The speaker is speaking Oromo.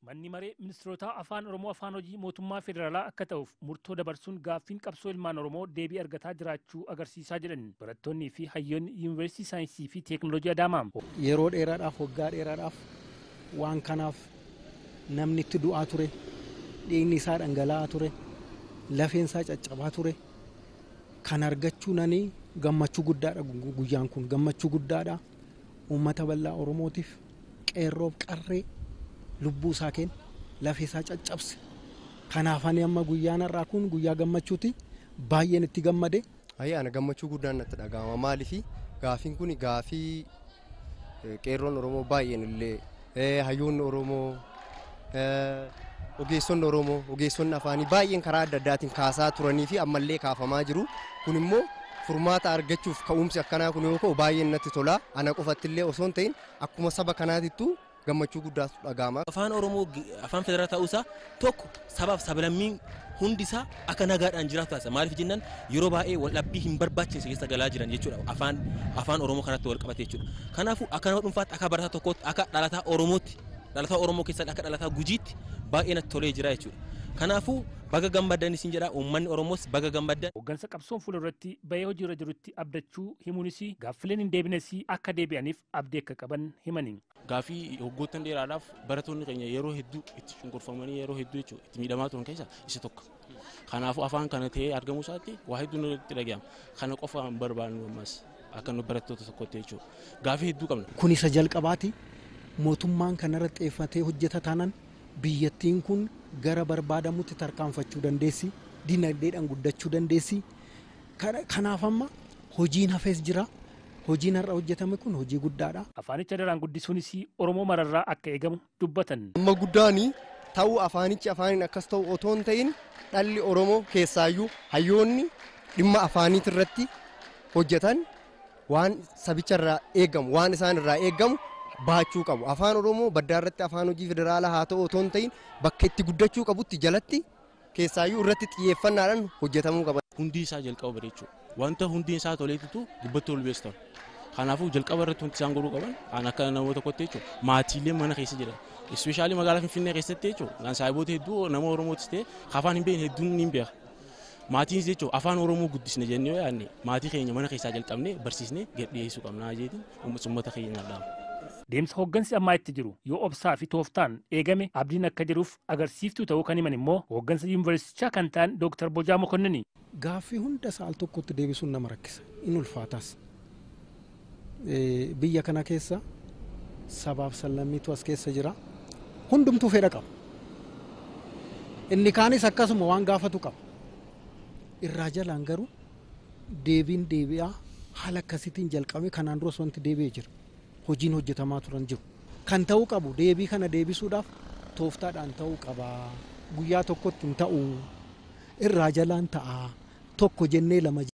Manni maree ministeerota afaan Oromoo afaan hojii mootummaa federaalaa akka ta'uuf murtoo dabarsuun gaaffiin qabsoo ilmaan Oromoo deebii argataa jiraachuu agarsiisaa jedhan barattoonnii fi hayyoonni yuunivarsiitii saayinsii fi teeknooloojii Adaamaa. Yeroo dheeraadhaaf waggaa dheeraadhaaf waan kanaaf namni itti du'aa ture dhiigni isaa dhangala'aa ture lafeen isaa caccabaa ture kan argachuu nanii gammachuu guddaadha guyyaan kun gammachuu guddaadha uummata bal'aa Oromootiif qeerroof qarree lubbuu isaa kenna lafee isaa caccabse kanaaf ani amma guyyaan har'aa kun guyyaa gammachuuti baay'een itti gammade. Ayyaana gammachuu guddaan natti dhagahama maaliifi gaafiin kun gaafii qeerroon Oromoo baay'een illee hayyoonni Oromoo ogeessonni Oromoo ogeessonni afaanii baay'een karaa adda addaatiin kaasaa turanii fi ammallee kaafamaa jiru kun immoo furmaata argachuuf ka'umsi akkanaa kun yoo ka'u baay'een natti tola ana qofatti illee osoo hin ta'in akkuma saba kanaatittuu gammachuu guddaatu dhagahama. Afaan Oromoo afaan federaalaa ta'uusaa tokko sabaaf sablammiin hundi isaa akka nagaadhaan jiraatu taasisa. Maaliif jennaan yeroo baay'ee waldhabbii hin barbaachise keessa galaa jiran jechuudha. Afaan afaan Oromoo kanatti wal qabate jechuudha. Kanaafuu akka nama dhuunfaatti akka barataa tokkootti akka dhalataa Oromootti dhalataa Oromoo keessatti akka dhalataa Gujiitti baay'ee natti tolee jira jechuudha. Kanaafuu baga gammaddan isin jedha uummanni Oromoos baga gammaddan. Hooggansa qabsoon fuulduratti bahee hojiirra jirutti abdachuu himuunis gaaffileen hin deebines akka deebi'aniif abdii akka qaban himani. Gaaffii waggoottan dheeraadhaaf barattoonni keenya yeroo hedduu itti cunqurfamanii yeroo hedduu jechuudha itti miidhamaa turan keessaa isa tokko. Kanaafuu afaan kana ta'ee argamuu isaatti waa hedduun irratti dhagahama. Kana qofa hin barbaannu ammas akka nu barattoota tokkotti jechuudha. Gaaffii hedduu qabna. Kun isa jalqabaati mootummaan kanarratti xiyyeeffatee hojjeta taanaan biyyattiin kun gara barbaadamutti tarkaanfachuu dandeessi dinagdeedhaan guddachuu dandeessi kanaaf amma hojiin hafees jira hojiin har'a hojjetame kun hojii guddaadha. Afaanicha daraan guddisuunis Oromoo mararraa akka eegamu dubbatan. Amma guddaani ta'uu afaanichi afaaniin akkas ta'u otoo hin ta'in dhalli Oromoo keessaayyuu hayyoonni dhimma afaaniit irratti hojjetan waan sabicharraa eegamu waan isaan irraa eegamu baachuu qabu. Afaan Oromoo baddaa irratti afaan hojii federaalaa haa ta'u otoo hin ta'in bakka itti guddachuu qabutti jalatti keessaayyuu irratti xiyyeeffannaadhaan hojjetamuu qaba. Hundi isaa jalqaba bareechuu wanta hundi isaa toleetitu dubbatti ol beestan. Kanaafuu jalqaba irratti wanti isaan godhuu qaban an akka namoota tokkotti jechuudha maatiilee mana keessa jiran. Ispeeshaalii magaalaa Finfinnee keessatti jechuudha kan saayiboota hedduu nama Oromootis ta'e afaan hin beekne hedduun ni beeka. Maatiinis jechuudha afaan Oromoo guddisne jennee yoo yaadne maatii keenya mana keessaa jalqabnee barsiisnee gad dhiyeessuu qabna jeetiin uummata keenya dhaama. Deemsa hooggansi ammaa itti jiru yoo obsaa fi tooftaan eegame abdiin akka jiruuf agarsiiftuu ta'uu kan himan immoo hooggansa yuunivarsiitichaa kan ta'an Dooktar Bojaa Mokonnini. Gaaffii hunda saal tokkotti deebisuun nama rakkisa in ulfaatas. Biyya kana keessa sabaaf sallammiitu as keessa jira hundumtuu fedha qaba. Inni kaanis akkasuma waan gaafatu qaba. Irraa jalaan garuu deebiin deebi'aa haala akkasiitiin jalqabe kanaan duras wanti deebi'ee jira. hojiin hojjetamaa turan jiru. Kan ta'uu qabu deebii kana deebisuudhaaf tooftaadhaan ta'uu qaba. Guyyaa tokkotti hin ta'u irraa jalaan ta'a tokko jennee lama